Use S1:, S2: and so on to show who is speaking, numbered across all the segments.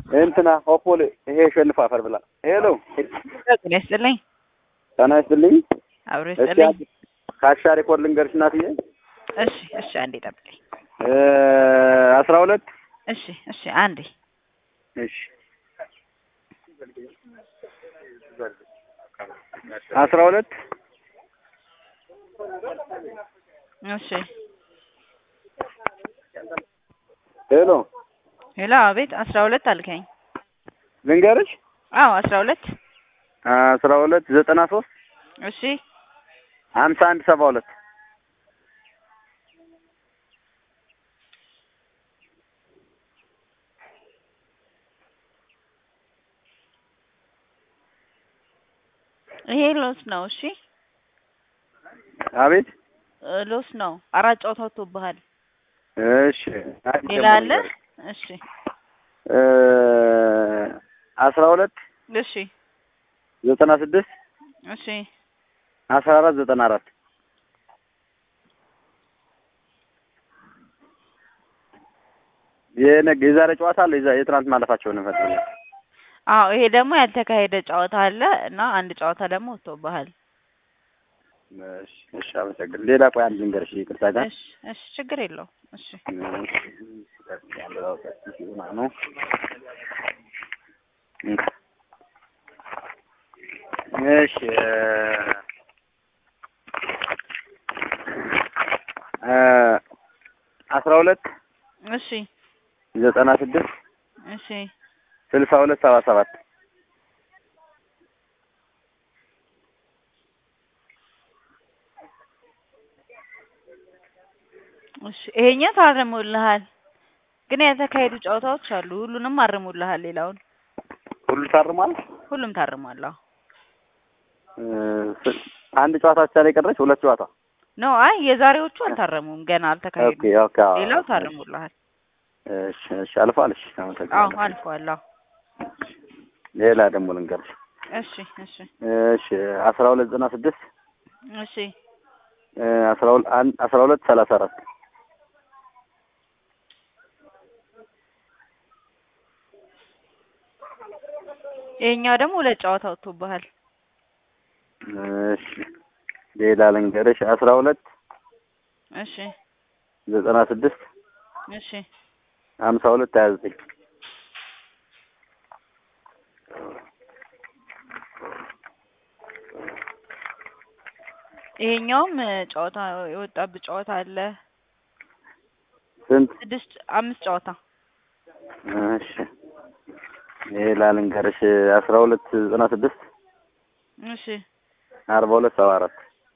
S1: እንትና ኦፖል ይሄ ሸልፍ አፈር ብላ ሄሎ
S2: ጤና ይስጥልኝ።
S1: ጤና ይስጥልኝ።
S2: አብሮ
S1: እስኪ
S2: ይስጥልኝ።
S1: ካሻ ሪኮርድ ልንገርሽ እናትዬ
S2: እሺ እሺ፣ አንዴ ጠብቀኝ።
S1: እ አስራ ሁለት
S2: እሺ እሺ፣ አንዴ
S1: እሺ አስራ ሁለት
S2: እሺ።
S1: ሄሎ
S2: ሄሎ፣ አቤት። አስራ ሁለት አልከኝ?
S1: ልንገርሽ
S2: አዎ፣ አስራ ሁለት
S1: አስራ ሁለት ዘጠና ሶስት
S2: እሺ
S1: ሀምሳ አንድ ሰባ ሁለት
S2: ይሄ ሎስ ነው። እሺ
S1: አቤት
S2: እ ሎስ ነው። አራት ጨዋታ ወጥቶብሃል።
S1: እሺ
S2: ሌላ አለ? እሺ
S1: እ አስራ ሁለት
S2: እሺ
S1: ዘጠና ስድስት
S2: እሺ
S1: አስራ አራት ዘጠና አራት የነገ የዛሬ ጨዋታ አለ። የዛ- የትናንት ማለፋቸውን እንፈልጋለን።
S2: አዎ፣ ይሄ ደግሞ ያልተካሄደ ጨዋታ አለ እና አንድ ጨዋታ ደግሞ ወጥቶብሃል።
S1: እሺ እሺ፣ አመሰግን። ሌላ ቆይ አንድ ልንገርሽ፣ ይቅርታ ጋር
S2: እሺ እሺ፣ ችግር የለውም። እሺ
S1: ነው እሺ እ አስራ ሁለት
S2: እሺ
S1: ዘጠና ስድስት
S2: እሺ
S1: ስልሳ ሁለት ሰባ ሰባት
S2: እሺ ይሄኛው ታርሞልሃል፣ ግን ያልተካሄዱ ጨዋታዎች አሉ። ሁሉንም አርሞልሃል። ሌላውን
S1: ሁሉ ታርሟል።
S2: ሁሉም ታርሟል። አዎ
S1: እ ስ- አንድ ጨዋታ ብቻ ነው የቀረች፣ ሁለት ጨዋታ
S2: ነው። አይ የዛሬዎቹ አልታረሙም፣ ገና
S1: ኦኬ
S2: አልተካሄዱም።
S1: ኦኬ። አዎ።
S2: ሌላው ታርሞልሃል።
S1: እሺ እሺ፣ አልፏል። እሺ፣
S2: አዎ
S1: አመሰግናለሁ።
S2: አልፏል። አዎ
S1: ሌላ ደግሞ ልንገርሽ።
S2: እሺ እሺ
S1: እሺ አስራ ሁለት ዘጠና ስድስት
S2: እሺ
S1: እ አስራ ሁለት አንድ አስራ ሁለት ሰላሳ አራት
S2: ይሄኛው ደግሞ ሁለት ጨዋታ ወጥቶብሃል።
S1: እሺ ሌላ ልንገርሽ። አስራ ሁለት
S2: እሺ
S1: ዘጠና ስድስት
S2: እሺ
S1: ሀምሳ ሁለት ሀያ ዘጠኝ
S2: ይሄኛውም እ ጨዋታ የወጣብህ ጨዋታ አለ።
S1: ስንት?
S2: ስድስት አምስት ጨዋታ
S1: እሺ ሌላ ልንገርሽ። አስራ ሁለት ዘጠና ስድስት
S2: እሺ
S1: አርባ ሁለት ሰባ አራት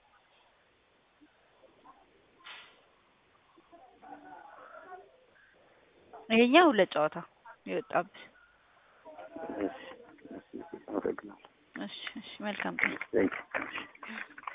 S2: ይሄኛው ሁለት ጨዋታ የወጣብህ።
S1: እሺ አመሰግናለሁ።
S2: እሺ እሺ መልካም ቀን።
S1: ቴንክ